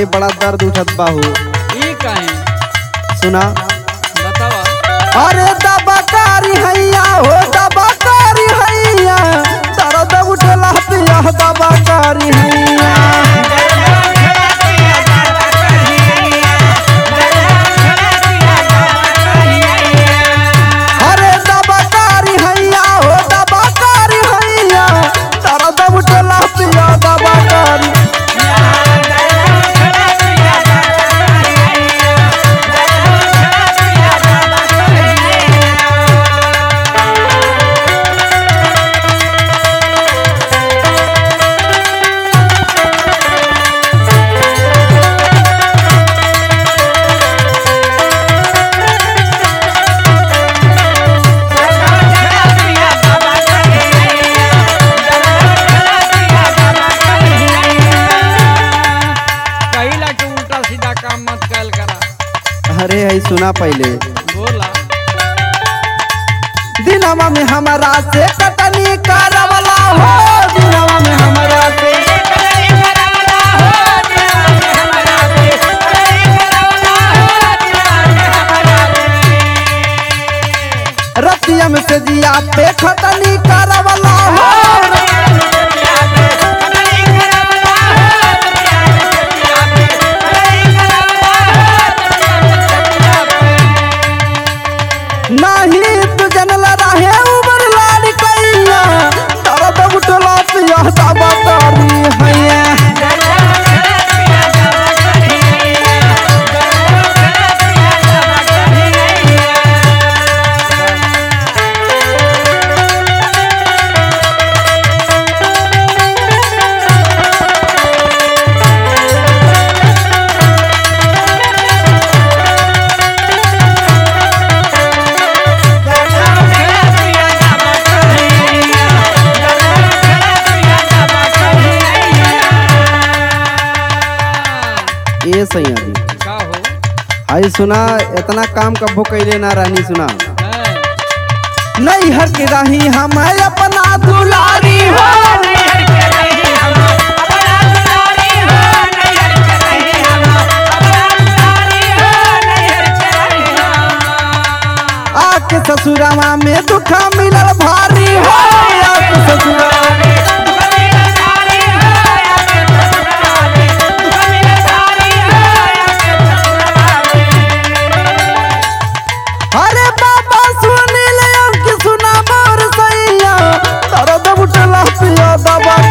बड़ा दर्द उठत बाहू ई काहे सुना बतावा अरे दबाकारी हैया हो दबाकारी हैया दर्द उठला पिया दबाकारी हैया अरे दबाकारी हैया हो दबाकारी हैया दर्द उठला पिया दबाकारी कहिला के उल्टा सीधा काम मत कैल करा अरे है सुना पहले बोला दिनवा में हमारा से कटनी करवला हो दिनवा में हमारा से रतिया में से जिया पे खटनी करवला हो नाही तू जनल रहे उबर लाड कैया दर्द उठला पिया दबा तारी हैया ए सैया जी का हो आई सुना इतना काम कबो कैले ना रानी सुना हैं? नहीं हर के रही हम अपना दुलारी हो आके ससुरावा में दुख मिलल भारी हो आके ससुरावा में अरे बाबा सुनिल अंक सुना मोर सैया दर्द उठला पिया दबा